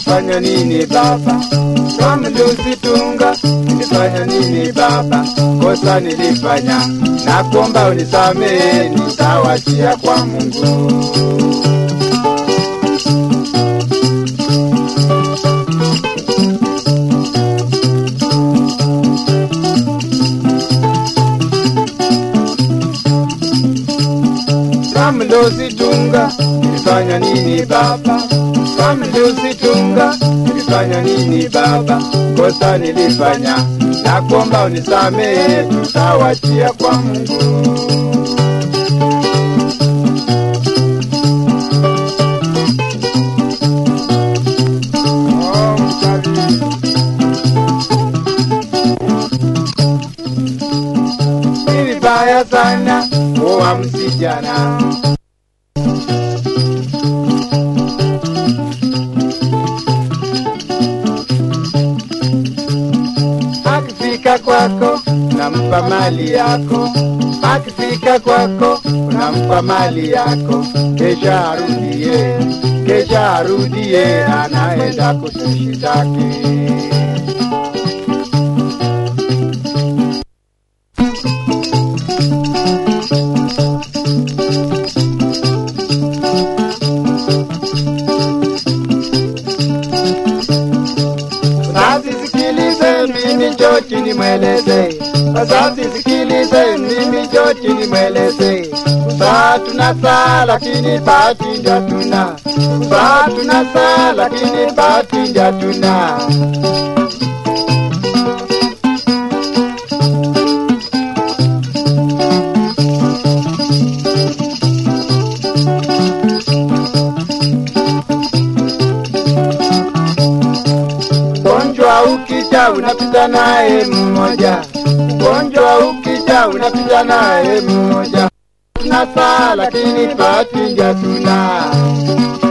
nilifanya nini baba? Kamlusitunga, nilifanya nini baba? Kosa nilifanya, na kuomba unisamehe, nitawachia kwa Mungu. Kamlusitunga, nilifanya nini baba? Kamlusitunga, nilifanya nini baba? Kosa nilifanya, na kuomba unisamehe, tutawachia kwa Mungu. Oh, mtalii. Ni vibaya sana kuwa msijana. Akifika kwako unampa mali yako, akifika kwako unampa mali yako, kesha arudie, kesha arudie, anaenda kutushitaki. Wazazi sikilize, mimi George nimweleze. Wazazi sikilize, mimi George nimweleze. Saa tuna saa lakini bahati ndio hatuna. Saa tuna saa lakini bahati ndio hatuna. Ugonjwa ukija unapita naye mmoja, ugonjwa ukija unapita naye mmoja. Tuna saa lakini bahati ndio hatuna.